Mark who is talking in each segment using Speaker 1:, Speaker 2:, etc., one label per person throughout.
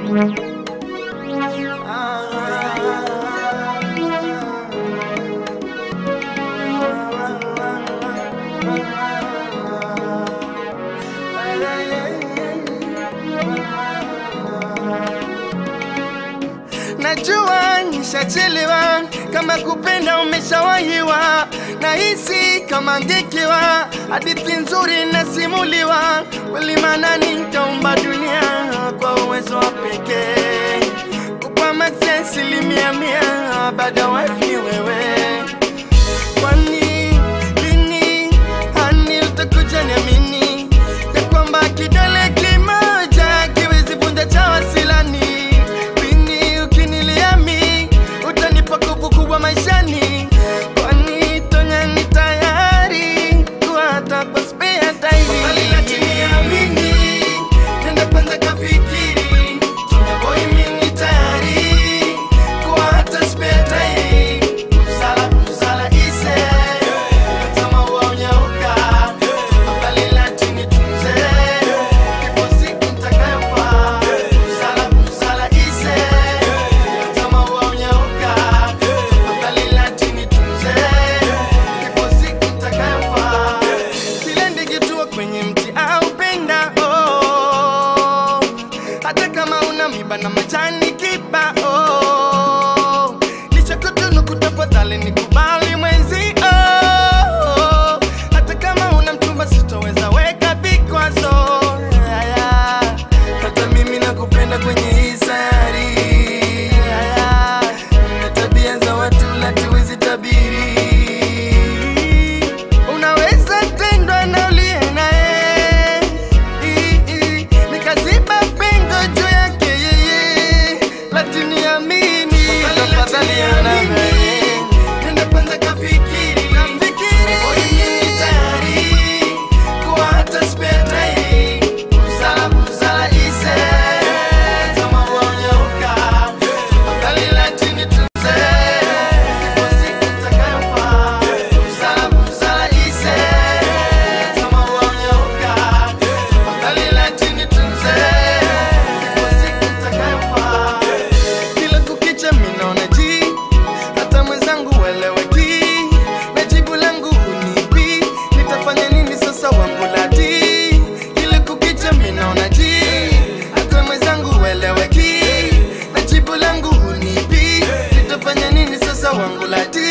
Speaker 1: Najua nishachelewa, kama kupenda umeshawahiwa, nahisi kama ngekewa, hadithi nzuri nasimuliwa, kweli maana nitaumba dunia kwa uwezo wa pekee, kupa maksi asilimia mia, baada wife ni wewe. Kwani lini hani utakuja niamini ya kwamba kidole kimoja kiwezi vunja cha wasilani? Lini ukiniliami utanipa nguvu kubwa maishani? Kwani tonya ni tayari kuwa hata kwa spare tairi, lakini amini nenda kwanza kafikiri, Tonya boy mimi tayari kuwa hata spare tairi. Msala msala ise kama uonyauka afadhali latini tunze ipo siku nitakayofaa. Msala msala ise kama uonyauka afadhali latini tunze ipo siku nitakayofaa. Kile ndege tua kwenye mti au penda oh. hata kama una miba na majani kiba oh. Nichakutunuku tafadhali nikubali mwenzi oh. hata kama una mchumba sitoweza weka vikwazo Aya. hata mimi nakupenda kwenye hii sayari Aya. na tabia za watu latuwezi tabiri unaweza tendwa na uliye naye I- i- nikaziba pengo juu yake yeye lakini amini tafadhali amini nenda kwanza kafikiri Oye, tayari kuwa hata spare time. Busara, busara ise kama uonyauka tafadhali lakini tunze ipo siku itakayofaa. Busara, busara ise kama uonyauka tafadhali lakini tunze ipo siku itakayofaa. Kila kukicha mimi naona ji hata mwenzangu weleweki na jibu langu unipi nitafanya nini sasa wangu lati Kila kukicha mimi naona ji hata mwenzangu weleweki na jibu langu unipi nitafanya nini sasa wangu lati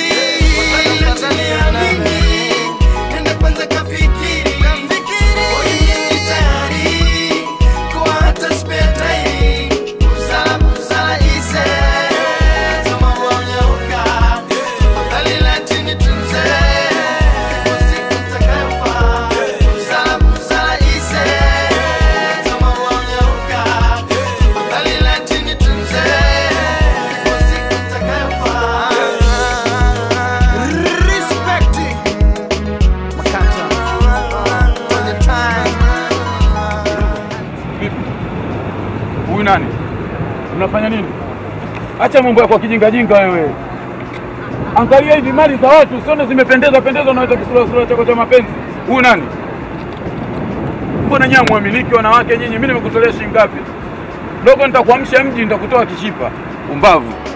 Speaker 1: Nenda kwanza kafikiri Oye, tayari kuwa hata spare time. Busara, busara ise kama uonyauka afadhali lakini tunze ipo siku itakayofaa. Busara, busara ise kama uonyauka afadhali lakini tunze ipo siku itakayofaa. Respect Makata all the time.
Speaker 2: Huyu nani? Unafanya nini? Acha mambo yako ya kijingajinga wewe. Angalia hivi mali za watu, usione zimependeza pendeza, unaweza kisura sura chako cha mapenzi. Huyu nani? Mbona nyinyi mwamiliki wanawake nyinyi? Mimi nimekutolea shilingi ngapi? Dogo, nitakuamsha mji, nitakutoa kishipa. Umbavu.